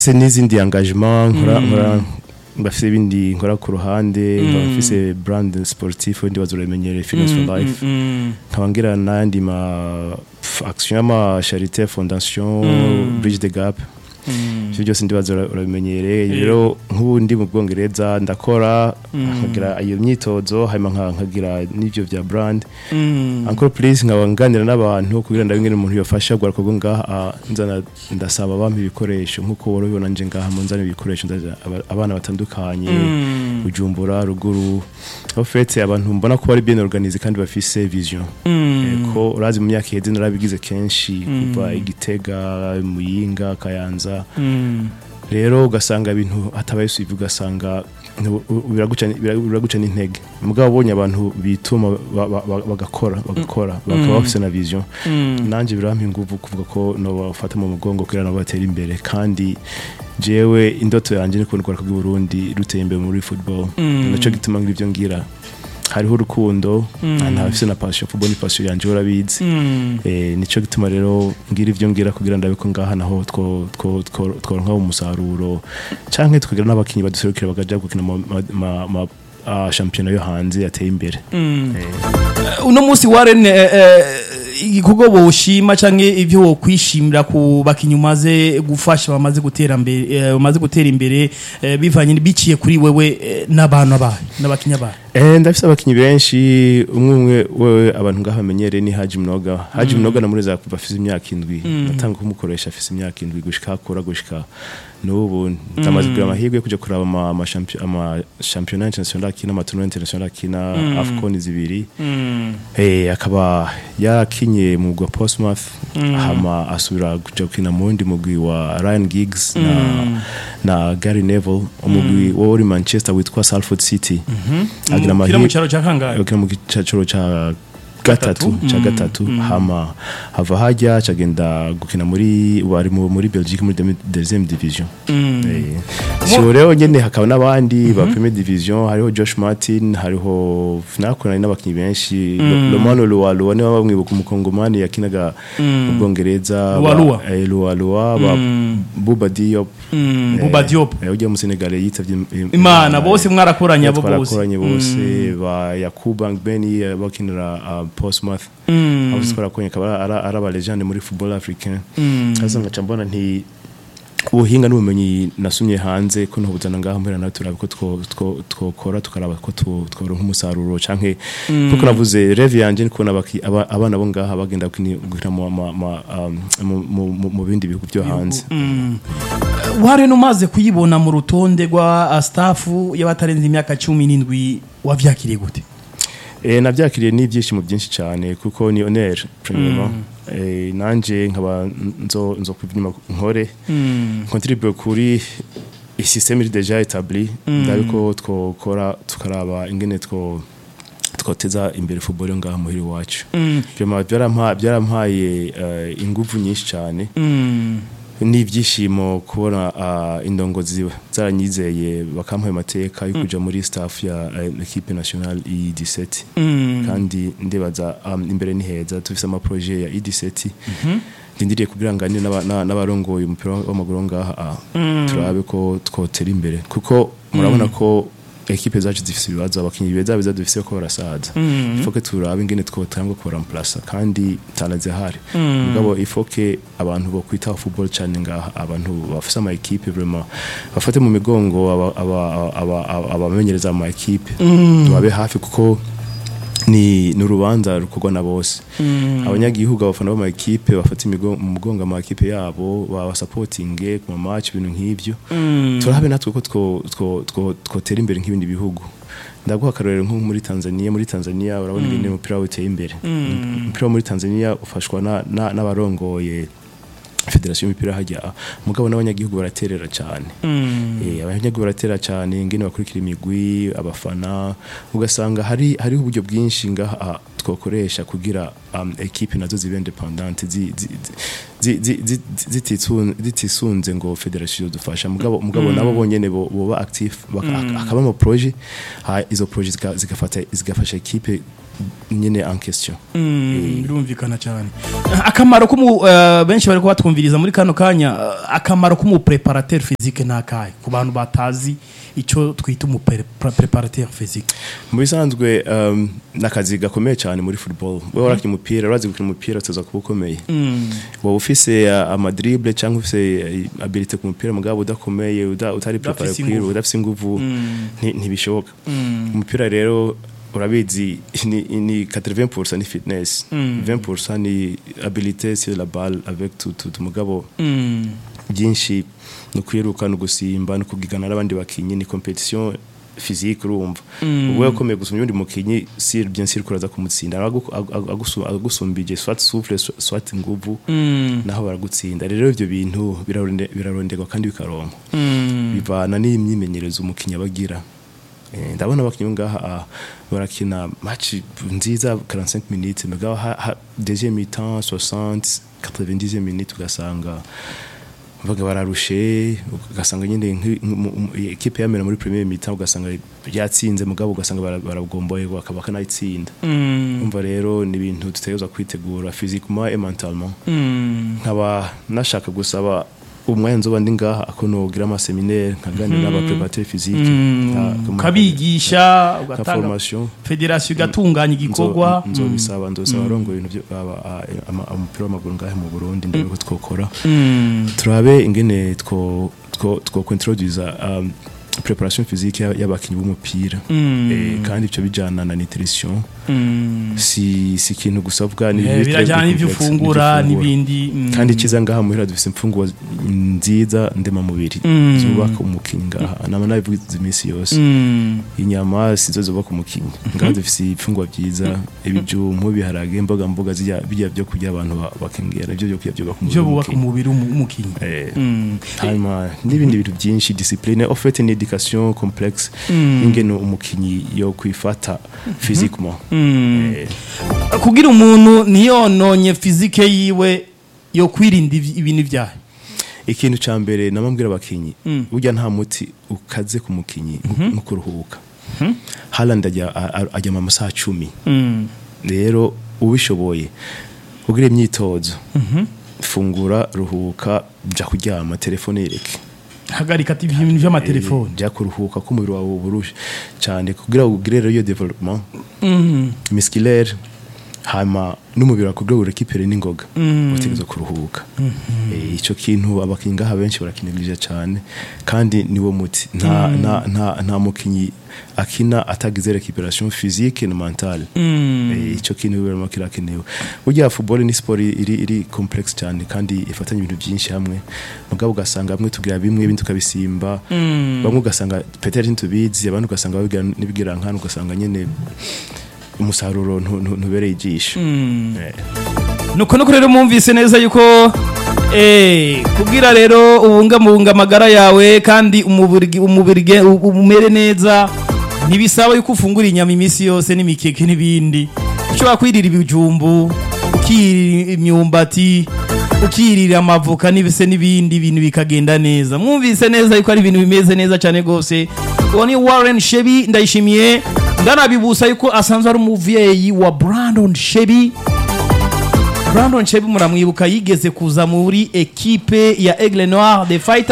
ndafise n'izindi engagement nkora nkora ndafise ibindi nkora ku ruhande nkaba mfise brand sportif ndi bazuramenyere fitness for life nkaba ngira n'andi ma pf, action y'ama charité fondation bridge the gap ivyo byose ndibaza ura- urabimenyereye rero nk'ubu ndi mu bwongereza ndakora nkagira iyo myitozo hanyuma nka- nkagira n'ivyo vya brand encore plus nkaba nganira n'abantu kugira ndabe ingene umuntu yofasha gwaruka rwo ngaha ah, nzana ndasaba bampa ibikoresho nk'uko wari ubibona nje ngaha mu nzana ibikoresho ndaja aba- abana batandukanye bujumbura ruguru aho fete abantu mbona ko bari bien organisé kandi bafise vision Eh, ko urazi mu myaka iheze narabigize kenshi kuva igitega muyinga kayanza rero ugasanga ibintu hatabaye suivi ugasanga ntu- u- biraguca bira- biraguca n'intege mugabo ubonye abantu bituma ba- ba- ba- bagakora bagakora bakaba bafise na vision nanje birampa inguvu kuvuga ko no bafata mu mugongo kugira nabo batera imbere kandi jewe indoto yanje ni kubona urwaruka rw'i Burundi ruteye imbere muri football naco gituma ngira ivyo ngira hariho urukundo ntafise na passion football ni passion yanje urabizi eh nico gituma rero ngira ivyo ngira kugira ndabe ko ngaha naho two two two- tworonka umusaruro canke tukagira n'abakinyi baduserukira bakaja gukina ma, ma, ma, ma uh, shampiyona yo hanze yateye imbere Eh, uno munsi Warren eh, eh, igikorwa boshima canke ivyo wokwishimira ku bakinyi umaze gufasha bamaze gutera imbere eh, bamaze gutera imbere eh, bivanye biciye kuri wewe eh, n'abantu abahe n'abakinyi abahe Eh ndafise abakinyi benshi umwe umwe wewe abantu ngaha bamenyereye ni Haji Mnoga Haji Mnoga namureza kuva afise imyaka indwi natanga kumukoresha afise imyaka indwi gushika akura gushika n'ubu ndamaze kugira amahirwe yo kuja kuraba ama ama champion ama championnat international akina ama tournoi international akina Afcon zibiri eh akaba yakinye mu gwa Portsmouth hama asubira kuja gukina mu wundi mugwi wa Ryan Giggs na na Gary Neville umugwi wo muri Manchester witwa Salford City agira kira mu amahirwe cyaro ca kangahe ukina mu gicaciro ca gatatu ca gatatu hama hava hajya cagenda gukina muri bari mu- muri Belgique muri demi- deuxième division Eh, siho rero nyene hakaba n'abandi ba première division hariho Josh Martin hariho nakorana n'abakinyi benshi Lomano Lualua niwe bamwibuka umukongomani yakinaga mu Bwongereza ba- Lualua. eh, Lualua ba Buba Diop Mm, Buba Diop eh, ujya mu Senegal yitavye im- imana bose mwarakoranye abo bose twarakoranye bose ba Yakuba Beni eh, bakinira uh, Portsmouth abo twarakoranye akaba ari ari aba legende muri football africain kaza ngaca mbona nti ubuhinga n'ubumenyi nasumye hanze ko ntubuzana ngaha mbera nawe turabe ko two- two- twokora tukaraba ko two- tworonka umusaruro canke kuko navuze reve yanje ni kubona abaki- aba- abana bo ngaha bagenda gukini- gukina mu- ma- ma- um, mu- mu- mu- mu bindi bihugu byo hanze Warren umaze kuyibona mu rutonde rwa uh, staff y'abatarenze imyaka cumi n'indwi wavyakiriye gute Eh navyakiriye n'ibyishimo byinshi cyane kuko ni honneur premièrement eh nanje nkaba nzo nzo kubyima nkore contribute kuri isystème iri déjà établi ndabiko twokora tukaraba ingene two twoteza imbere football yo ngaha muhiri wacu vraiment byarampaye byarampaye eh, ingufu nyinshi cyane n'ibyishimo kubona ah, indongozi zaranyizeye bakampaye amateka yo kuja muri staff ya eh, equipe nationale i17 kandi ndibaza um, imbere ni heza tufise ama projet ya i17 ndindiriye kugira ngo nganire n'aba- n'a- n'abarongoye umupira w'amaguru ngaha ah, turabe ko twotera imbere kuko murabona ko ekipe zacu zifise ibibazo abakinyi beza beza dufise ko barasaza ifoke turabe ingene twotanga ko remplacer kandi tanaze hari mugabo ifoke abantu bo kwita football cyane ngaha abantu bafise ama equipe vraiment bafate mu migongo aba- aba- aba- aba- abamenyereza ama equipe babe hafi kuko ni n'urubanza rukorwa na bose abanyagihugu abafana b'ama equipe bafata imigo- mu mugongo ama equipe yabo baba supporting ku ma match ibintu nk'ivyo turabe natwe ko two- two- two- twotera imbere nk'ibindi bihugu ndaguha akarorero nko muri Tanzania muri Tanzania urabona ingene umupira uteye imbere umupira wo muri Tanzania ufashwa na- na- n'abarongoye federasiyo y'umupira hajya mugabo n'abanyagihugu baraterera cyane Eh, abanyagihugu baratera cyane ingene bakurikira imigwi abafana ugasanga hari hariho uburyo bwinshi ngaha twakoresha kugira um, ekipe nazo zibe independante zi- zi- zi- zi- zi- zitisun- zitisunze ngo federation dufasha mugabo mugabo nabo bonyene bo- boba active baka- akaba mu projet ha izo projet zika- zigafata zigafasha ekipe nyene en question Mm, birumvikana cyane akamaro k'umu eh, benshi bari kubatwumviriza muri kano kanya eh, akamaro k'umu preparateur physique nakahe ku bantu batazi icyo twita umu pre- pre- preparateur physique mu bisanzwe um, nakazi gakomeye cyane muri football wewe warakina umupira urazi gukina umupira tuza kuba ukomeye waba ufise uh, amadrible cyangwa ufise uh, abilite ku mupira mugabo udakomeye uda, utari prepare Udafise kwiru inguvu. udafise inguvu nti- ntibishoboka umupira rero urabizi ni, ni 80% ni fitness 20% ni habilité sur la balle avec tout tout mugabo byinshi no kwiruka no gusimba no kugigana n'abandi bakinyi ni competition physique urumva ubu yakomeye gusumba undi mukinyi si bien sûr kuraza kumutsinda Aragu- agu- agusu- agusumbije soit souffle soit- soit nguvu naho baragutsinda rero ivyo bintu biraronde- biraronderwa kandi bikaronka bivana n'imyimenyerezo umukinyi abagira Eh, ndabona abakinyi ngaha ah, barakina match nziza 45 minutes mugabo ha- ha- deuxième mi-temps 60 90 minutes ugasanga baga bararushe ugasanga nyine nk'i- mu- mu- ekipe yamera muri premier mi-temps ugasanga yatsinze mugabo ugasanga bara- baragomboye bakaba kanayitsinda umva rero ni ibintu tutegerezwa kwitegura physiquement et mentalement nkaba nashaka gusaba umwanya nzoba ndi ngaha ako nogira amaseminaire nkaganira n'abapreparateur physique nka- nka- ukabigisha nka ugatanga formation federasiyo igatunganya igikorwa Nzo- nzobisaba ndosaba arongo ibintu byo aba- a- ama- umupira w'amaguru ngahe mu Burundi ndabe ko twokora turabe ingene two two two introduce um, preparation physique ya- y'abakinyi b'umupira eh, kandi ivyo bijana na nutrition si si ikintu gusa vuga ni Eh, ibintu birajyana très n'ibyo complexe, ufungura n'ivyo ufungura. n'ibindi mm. kandi ikiza ngaha muhira dufise imfungwa nziza ndemamubiri Mm. zubaka umukinyi ngaha nama nabivuze iminsi yose Mm. inyama sizo zubaka umukinyi ngaha dufise ibifungwa vyiza ibijumbu ibiharage imboga mboga zirya bijya byo kurya abantu ba- bakengera nivyo byo kurya byubaka byo bubaka w'umukinyi. umubiri w'umu- w'umukinnyi Eh, Mm. hanyuma n'ibindi bintu byinshi discipline en fait ni education complexe ingene umukinyi yo kwifata physiquement Mm. Eh, kugira umuntu ntiyononye fizike yiwe yo kwirinda ibi- ibintu byayo ikintu ca mbere namambwira abakinyi Mm. burya nta muti ukaze ku mukinyi nko- nko kuruhuka Haaland ajya a- a- ajya mu masaha cumi rero ubishoboye ugira imyitozo fungura ruhuka jya kuryama telefone yereke hagarika ati ibintu by'amatelefoni jya kuruhuka ko umubiri wawe uburushe cyane kugira ngo ugire rero iyo development musculaire hama n'umubiri wawe kugira ngo urekipere n'ingoga utegereza kuruhuka Eh, ico kintu abakinyi ngaha benshi barakinigirije cyane kandi niwo muti nta nta nta, nta mukinyi akina atagize recuperation physique na mentale Eh, ico kintu birimo kirakenewe burya football ni sport iri iri complex cyane kandi ifatanya ibintu byinshi hamwe mugabo ugasanga bamwe tugira bimwe ibindi tukabisimba bamwe ugasanga peut-être ntitubizi abandi ugasanga babigira nibigira nkana ugasanga nyene umusaruro ntu- ntu- ntubereye ijisho Eh. nuko nuko rero mwumvise neza yuko eh, kugira rero ubungabunga amagara yawe kandi umubiri umubiri ge- u- umere neza ntibisaba yuko ufungura inyama iminsi yose n'imikeke n'ibindi ushobora kwirira ibijumbu ukirira imyumbati ukirira amavoka n'ibise n'ibindi bintu bikagenda neza mwumvise neza yuko ari ibintu bimeze neza cyane rwose uwo ni Warren Shebi ndayishimiye ndanabibusa yuko asanzwe ari umuvyeyi wa Brandon Shebi Brandon Chebi muramwibuka yigeze kuza muri ekipe ya Aigle Noir de Fighter